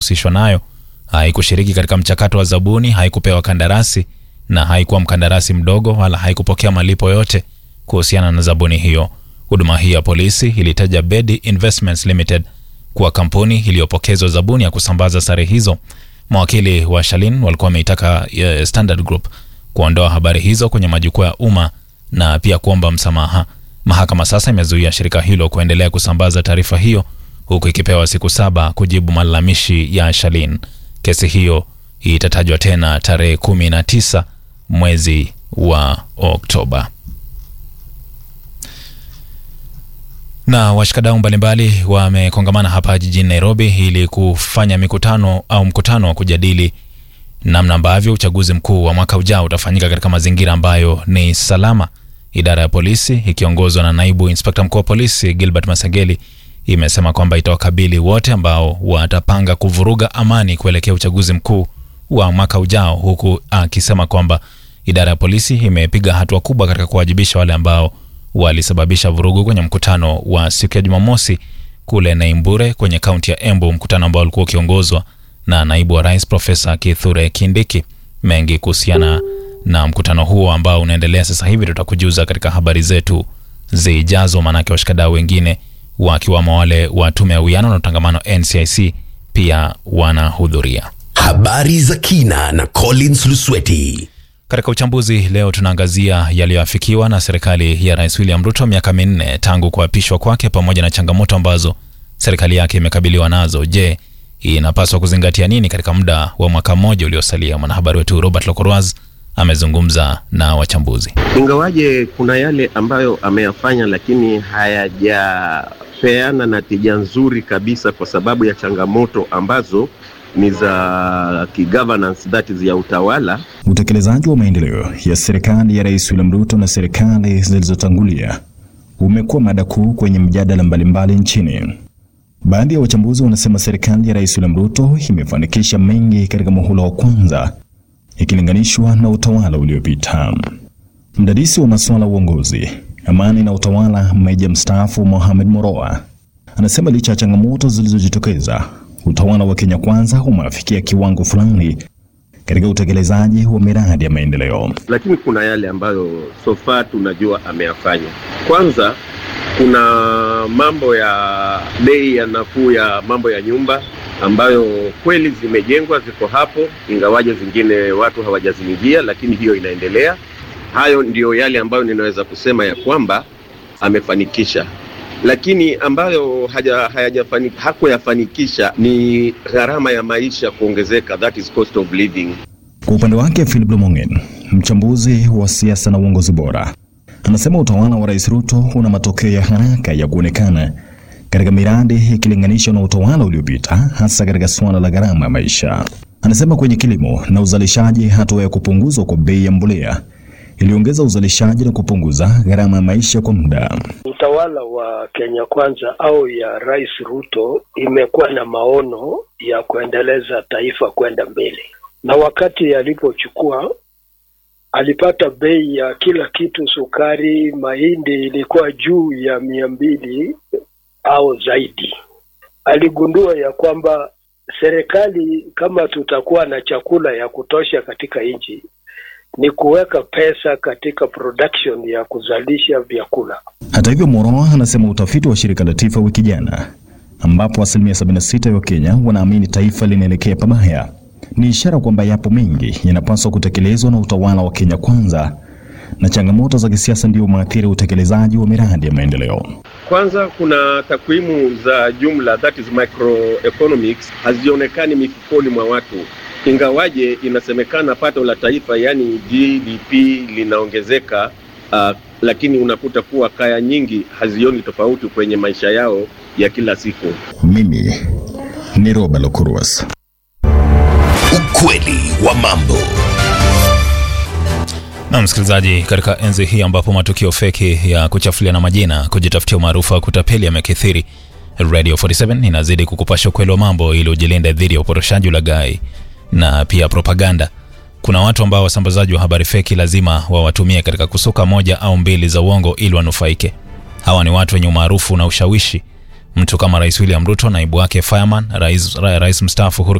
husishwa nayo haikushiriki katika mchakato wa zabuni, haikupewa kandarasi na haikuwa mkandarasi mdogo wala haikupokea malipo yote kuhusiana na zabuni hiyo. Huduma hii ya polisi ilitaja Bedi Investments Limited kuwa kampuni iliyopokezwa zabuni ya kusambaza sare hizo. Mawakili wa Shalin walikuwa wameitaka eh, Standard Group kuondoa habari hizo kwenye majukwaa ya umma na pia kuomba msamaha. Mahakama sasa imezuia shirika hilo kuendelea kusambaza taarifa hiyo huku ikipewa siku saba kujibu malalamishi ya Shalin. Kesi hiyo itatajwa tena tarehe kumi na tisa mwezi wa Oktoba. Na washikadau mbalimbali wamekongamana hapa jijini Nairobi ili kufanya mikutano au mkutano wa kujadili namna ambavyo uchaguzi mkuu wa mwaka ujao utafanyika katika mazingira ambayo ni salama. Idara ya polisi ikiongozwa na naibu inspekta mkuu wa polisi Gilbert Masageli imesema kwamba itawakabili wote ambao watapanga kuvuruga amani kuelekea uchaguzi mkuu wa mwaka ujao, huku akisema kwamba idara ya polisi imepiga hatua kubwa katika kuwajibisha wale ambao walisababisha vurugu kwenye mkutano wa siku ya Jumamosi kule Naimbure kwenye kaunti ya Embu, mkutano ambao ulikuwa ukiongozwa na naibu wa rais Profesa Kithure Kindiki. Mengi kuhusiana na mkutano huo ambao unaendelea sasa hivi tutakujuza katika habari zetu zijazo, maanake washikadau wengine wakiwamo wale wa tume ya uwiano na utangamano NCIC pia wanahudhuria. Habari za kina na Collins Lusweti. Katika uchambuzi leo tunaangazia yaliyoafikiwa na serikali ya Rais William Ruto miaka minne tangu kuapishwa kwake, pamoja na changamoto ambazo serikali yake imekabiliwa nazo. Je, inapaswa kuzingatia nini katika muda wa mwaka mmoja uliosalia? Mwanahabari wetu Robert Lokorwaz amezungumza na wachambuzi. Ingawaje kuna yale ambayo ameyafanya, lakini hayajapeana na tija nzuri kabisa, kwa sababu ya changamoto ambazo ni za kigovernance, that is ya utawala. Utekelezaji wa maendeleo ya serikali ya Rais William Ruto na serikali zilizotangulia umekuwa mada kuu kwenye mjadala mbalimbali nchini. Baadhi ya wachambuzi wanasema serikali ya Rais William Ruto imefanikisha mengi katika muhula wa kwanza ikilinganishwa na utawala uliopita. Mdadisi wa masuala ya uongozi, amani na utawala, meja mstaafu Mohamed Moroa anasema licha ya changamoto zilizojitokeza, utawala wa Kenya Kwanza umeafikia kiwango fulani katika utekelezaji wa miradi ya maendeleo. Lakini kuna yale ambayo so far tunajua ameyafanya. Kwanza kuna mambo ya bei ya nafuu ya mambo ya nyumba ambayo kweli zimejengwa, ziko hapo, ingawaje zingine watu hawajaziingia, lakini hiyo inaendelea. Hayo ndiyo yale ambayo ninaweza kusema ya kwamba amefanikisha, lakini ambayo haja, hayajafani, hakuyafanikisha ni gharama ya maisha kuongezeka, that is cost of living. Kwa upande wake, Philip Lomongen, mchambuzi wa siasa na uongozi bora, anasema utawala wa Rais Ruto una matokeo ya haraka ya kuonekana katika miradi ikilinganishwa na utawala uliopita, hasa katika suala la gharama ya maisha. Anasema kwenye kilimo na uzalishaji, hatua ya kupunguzwa kwa bei ya mbolea iliongeza uzalishaji na kupunguza gharama ya maisha kwa muda. Utawala wa Kenya Kwanza au ya Rais Ruto imekuwa na maono ya kuendeleza taifa kwenda mbele, na wakati alipochukua alipata bei ya kila kitu, sukari, mahindi ilikuwa juu ya mia mbili au zaidi. Aligundua ya kwamba serikali, kama tutakuwa na chakula ya kutosha katika nchi, ni kuweka pesa katika production ya kuzalisha vyakula. Hata hivyo, Moroa anasema utafiti wa shirika la TIFA wiki jana, ambapo asilimia 76 ya Wakenya wanaamini taifa linaelekea pabaya, ni ishara kwamba yapo mengi yanapaswa kutekelezwa na utawala wa Kenya Kwanza, na changamoto za kisiasa ndio maathiri utekelezaji wa miradi ya maendeleo. Kwanza kuna takwimu za jumla, that is microeconomics, hazionekani mifukoni mwa watu, ingawaje inasemekana pato la taifa yani GDP linaongezeka, uh, lakini unakuta kuwa kaya nyingi hazioni tofauti kwenye maisha yao ya kila siku. Mimi ni Roba Lokuruas. Ukweli wa mambo. Na msikilizaji, katika enzi hii ambapo matukio feki ya kuchafuliana majina, kujitafutia umaarufu wa kutapeli yamekithiri, Radio 47 inazidi kukupasha ukweli wa mambo ili ujilinde dhidi ya upotoshaji, ulaghai na pia propaganda. Kuna watu ambao wasambazaji wa habari feki lazima wawatumie katika kusuka moja au mbili za uongo ili wanufaike. Hawa ni watu wenye umaarufu na ushawishi, mtu kama Rais William Ruto, naibu wake Fireman, rais, rais mstaafu Uhuru